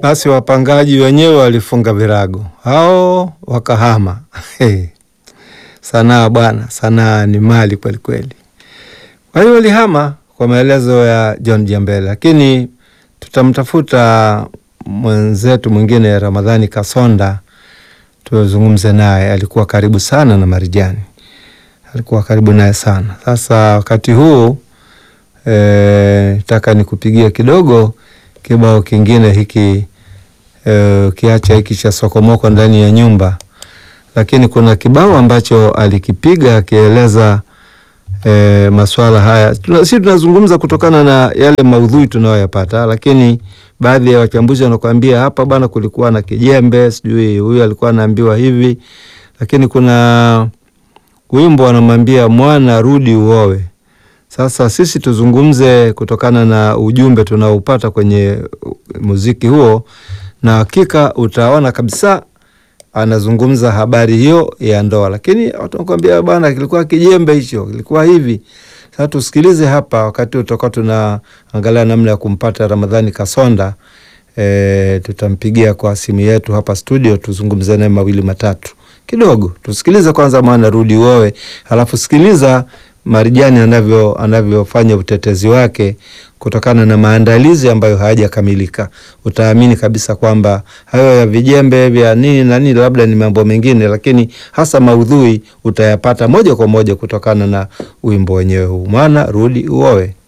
Basi wapangaji wenyewe walifunga virago, hao wakahama. Hey. Sanaa bwana, sanaa ni mali kweli kweli. Kwa hiyo walihama kwa maelezo ya John Jambele, lakini tutamtafuta mwenzetu mwingine Ramadhani Kasonda tuzungumze naye. Alikuwa karibu sana na Marijani, alikuwa karibu naye sana. Sasa wakati huu e, taka nikupigia kidogo kibao kingine hiki e, kiacha hiki cha sokomoko ndani ya nyumba, lakini kuna kibao ambacho alikipiga akieleza e, maswala haya. Tuna, si tunazungumza kutokana na yale maudhui tunayoyapata, lakini baadhi ya wachambuzi wanakuambia hapa bwana, kulikuwa na kijembe, sijui huyu alikuwa anaambiwa hivi, lakini kuna wimbo wanamwambia mwana rudi uowe. Sasa sisi tuzungumze kutokana na ujumbe tunaoupata kwenye muziki huo, na hakika utaona kabisa anazungumza habari hiyo ya ndoa, lakini watu wanakuambia bwana, kilikuwa kijembe hicho, kilikuwa hivi. Sasa tusikilize hapa, wakati utakuwa tunaangalia namna ya kumpata Ramadhani Kasonda. E, tutampigia kwa simu yetu hapa studio, tuzungumze naye mawili matatu kidogo. Tusikilize kwanza mwana rudi uowe, halafu sikiliza Marijani anavyo anavyofanya utetezi wake kutokana na maandalizi ambayo hayajakamilika. Utaamini kabisa kwamba hayo ya vijembe vya nini na nini labda ni mambo mengine, lakini hasa maudhui utayapata moja kwa moja kutokana na wimbo wenyewe huu, mwana rudi uowe.